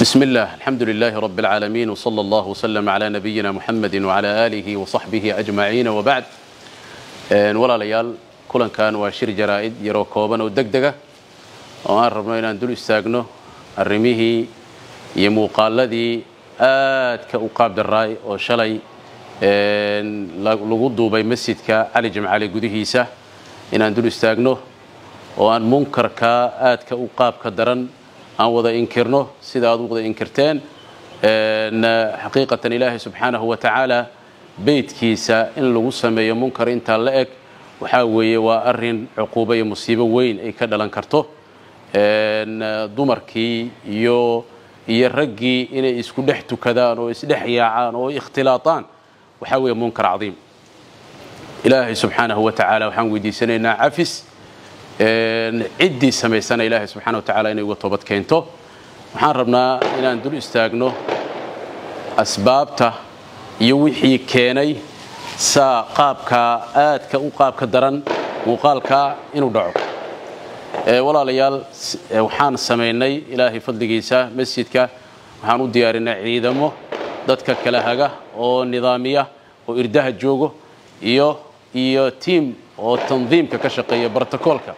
بسم الله الحمد لله رب العالمين وصلى الله وسلم على نبينا محمد وعلى آله وصحبه أجمعين وبعد ولا ليال كلن كان وشير جرائد يرو كوبان ودقدقة وأن ربنا إن دول استاغنو الرميه يموقال الذي آد كأقاب دراي وشلي lagu duubay masjidka cali jimcaali gudihiisa inaan dul istaagno oo aan munkarka aadka u qaabka daran aan wada inkirno sida aad u wada inkirteen xaqiiqatan ilaahay subxaanahu wa tacaala beydkiisa in lagu sameeyo munkar intaa la eg waxaa weeye waa arin cuquubo iyo musiibo weyn ay ka dhalan karto dumarkii iyo iyo raggii inay isku dhex tukadaan oo isdhex yaacaan oo ikhtilaaطaan waxaa weeye munkar cadiim ilaahay subxaanahu wa tacaala waxaan weydiisanaynaa cafis ciddii samaysana ilaahay subxana wa tacala inay uga toobad keento waxaan rabnaa inaan dul istaagno asbaabta iyo wixii keenay saa qaabkaa aadka u qaabka daran muuqaalkaa inuu dhaco walaalayaal waxaan samaynay ilaahay fadligiisa masjidka waxaan u diyaarinay ciidamo dadka kala haga oo nidaamiya oo irdaha joogo iyo iyo tiam oo tandiimka ka shaqeeya brotocoolka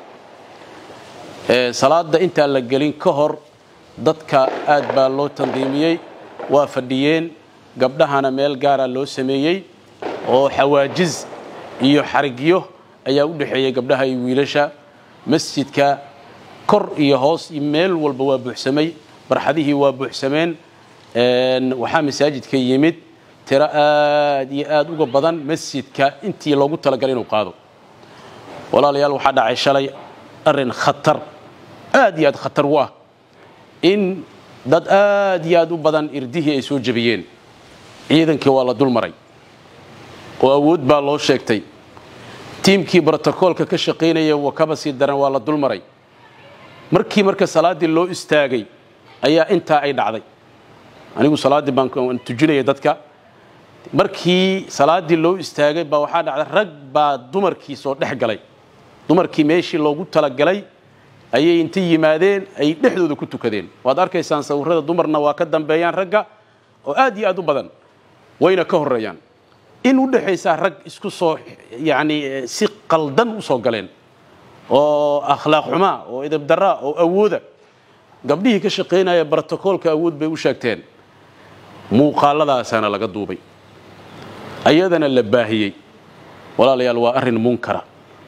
salaada intaan la gelin ka hor dadka aad baa loo tandiimiyey waa fadhiyeen gabdhahana meel gaara loo sameeyey oo xawaajiz iyo xarigyo ayaa u dhexeeyey gabdhaha iyo wiilasha masjidka kor iyo hoos iyo meel walba waa buuxsamay barxadihii waa buuxsameen waxaa masaajidka yimid tiro aad iyo aad uga badan masjidka intii loogu talagalay inuu qaado walaalayaal waxaa dhacay shalay arin khatar aad iyo aad khatar u ah in dad aad iyo aad u badan irdihii ay soo jebiyeen ciidankii waa la dul maray oo awood baa loo sheegtay tiimkii brotocoolka ka shaqaynaya wakaba sii daran waa la dul maray markii marka salaaddii loo istaagay ayaa intaa ay dhacday anigu salaaddii baan tujinaya dadka markii salaaddii loo istaagay baa waxaa dhacday rag baa dumarkii soo dhex galay dumarkii meeshii loogu talagalay ayay inta yimaadeen ay dhexdooda ku tukadeen waad arkaysaan sawirada dumarna waa ka dambeeyaan ragga oo aad iyo aad u badan wayna ka horeeyaan in u dhexaysaa rag isku soo yacni si qaldan u soo galeen oo akhlaaq xumaa oo idabdaraa oo awooda gabdhihii ka shaqaynaya brotocoolka awood bay u sheegteen muuqaalladaasaana laga duubay ayadana la baahiyey walaalayaal waa arrin munkara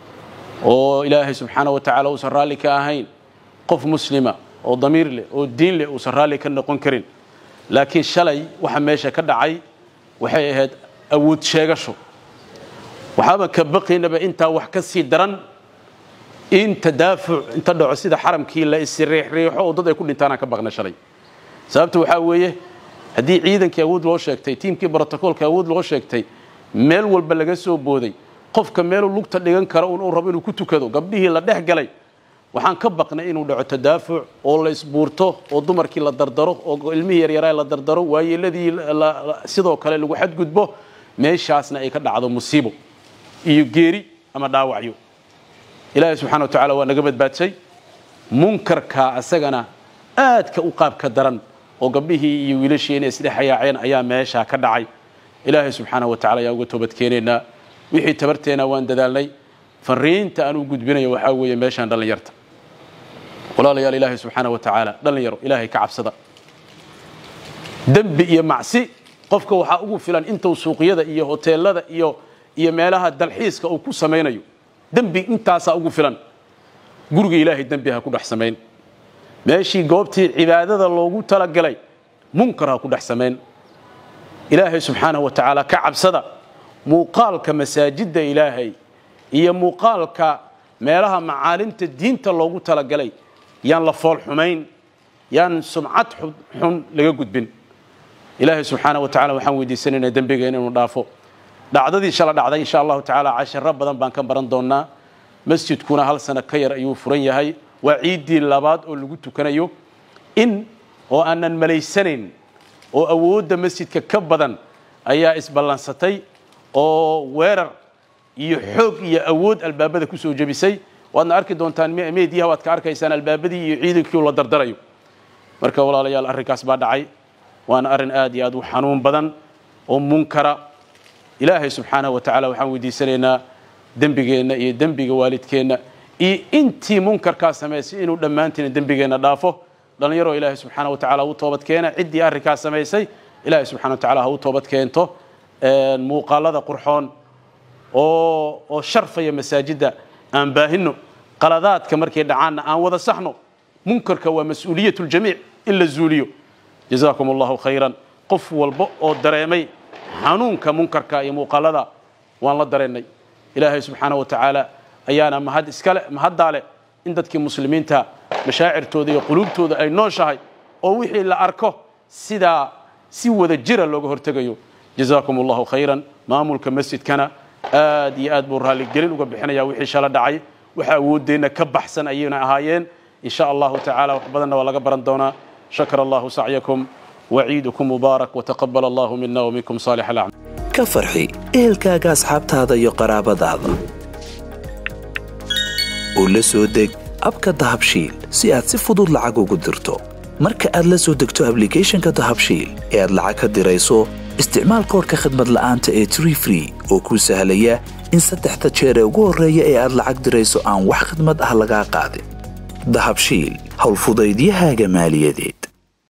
oo ilaahay subxaana wa tacaala uusan raalli ka ahayn qof muslima oo damiir leh oo diin leh uusan raalli ka noqon karin laakiin shalay waxa meesha ka dhacay waxay ahayd awood sheegasho waxaaba ka baqaynaba intaa wax ka sii daran in tadaafuc inta dhaco sida xaramkii la isriixriixo oo dad ay ku dhintaanaan ka baqna shalay sababta waxaa weeye haddii ciidankii awood loo sheegtay tiimkii brotocoolka awood loo sheegtay meel walba laga soo booday qofka meeluu lugta dhigan karo uu rabo inuu ku tukado gabdhihii la dhex galay waxaan ka baqnay inuu dhaco tadaafuc oo la isbuurto oo dumarkii la dardaro oo ilmihii yaryaraa la dardaro waayeeladii sidoo kale lagu xadgudbo meeshaasna ay ka dhacdo musiibo iyo geeri ama dhaawacyo ilaahay subxana wa tacala waa naga badbaadsay munkarka asagana aadka u qaabka daran oo gabdhihii iyo wiilashii inay isdhexayaaceen ayaa meeshaa ka dhacay ilaahay subxaana wa tacala ayaan uga toobad keenaynaa wixii tabarteena waan dadaalnay fariinta aan u gudbinayo waxaa weeye meeshaan dhallinyarta walaalayaal ilaahay subxaana wa tacaala dhallinyaro ilaahay ka cabsada dembi iyo macsi qofka waxaa ugu filan intuu suuqyada iyo hoteelada iyo iyo meelaha dalxiiska uu ku samaynayo dembi intaasaa ugu filan guriga ilaahay dembi ha ku dhex samayn meeshii goobtii cibaadada loogu talagalay munkar ha ku dhex samayn ilaahay subxaanahu wa tacaala ka cabsada muuqaalka masaajidda ilaahay iyo muuqaalka meelaha macaalimta diinta loogu talagalay yaan la fool xumayn yaan sumcad xun laga gudbin ilaahay subxaana wa tacala waxaan weydiisanaynaa dembigeena inuu dhaafo dhacdadii shala dhacday insha allahu tacaala cashiro badan baan ka baran doonaa masjidkuna hal sano ka yar ayuu furan yahay waa ciiddii labaad oo lagu tukanayo in oo aanan malaysanayn oo awoodda masjidka ka badan ayaa isballansatay oo weerar iyo xoog iyo awood albaabada ku soo jebisay waadna arki doontaan meediyaha waad ka arkaysaan albaabadii iyo ciidankii la dardarayo marka walaalayaal arrinkaas baa dhacay waana arrin aad iyo aad u xanuun badan oo munkara ilaahay subxaanahu wa tacala waxaan weydiisanaynaa dembigeenna iyo dembiga waalidkeenna iyo intii munkarkaa samaysay inuu dhammaantiina dembigeenna dhaafo dhallinyaroo ilaahay subxaana wa tacala u toobad keena ciddii arrinkaas samaysay ilaahay subxana wa tacala ha u toobad keento muuqaalada qurxoon oo oo sharfaya masaajidda aan baahino qaladaadka markay dhacaanna aan wada saxno munkarka waa mas-uuliyat ljamiic in la zuuliyo jazaakum allahu khayran qof walba oo dareemay xanuunka munkarka iyo muuqaalada waan la dareennay ilaahay subxaana wa tacaala ayaana mahad iskale mahaddaa leh in dadkii muslimiinta mashaacirtooda iyo quluubtooda ay nooshahay oo wixii la arko sidaa si wada jira looga hortegayo jazaakum allahu khayran maamulka masjidkana aad iyo aad buu raalligelin uga bixinaya wixii shala dhacay waxa awooddeenna ka baxsan ayayna ahaayeen in sha allahu tacaala wax badanna waa laga baran doonaa shakara allahu sacyakum waciidukum mubaarak wataqabal allahu mina waminkum saalix alacmal ka farxi ehelkaaga asxaabtaada iyo qaraabadaada oo la soo deg abka dahabshiil si aad si fudud lacag ugu dirto marka aad la soo degto ablicathonka dahabshiil ee aad lacag ka dirayso isticmaal koorka khadmad la'aanta ee tree free oo kuu sahlaya in saddexda jeer ee ugu horreeya ee aad lacag dirayso aan wax khidmad ah lagaa qaadin dahabshiil howlfudaydiyahaaga maaliyadeed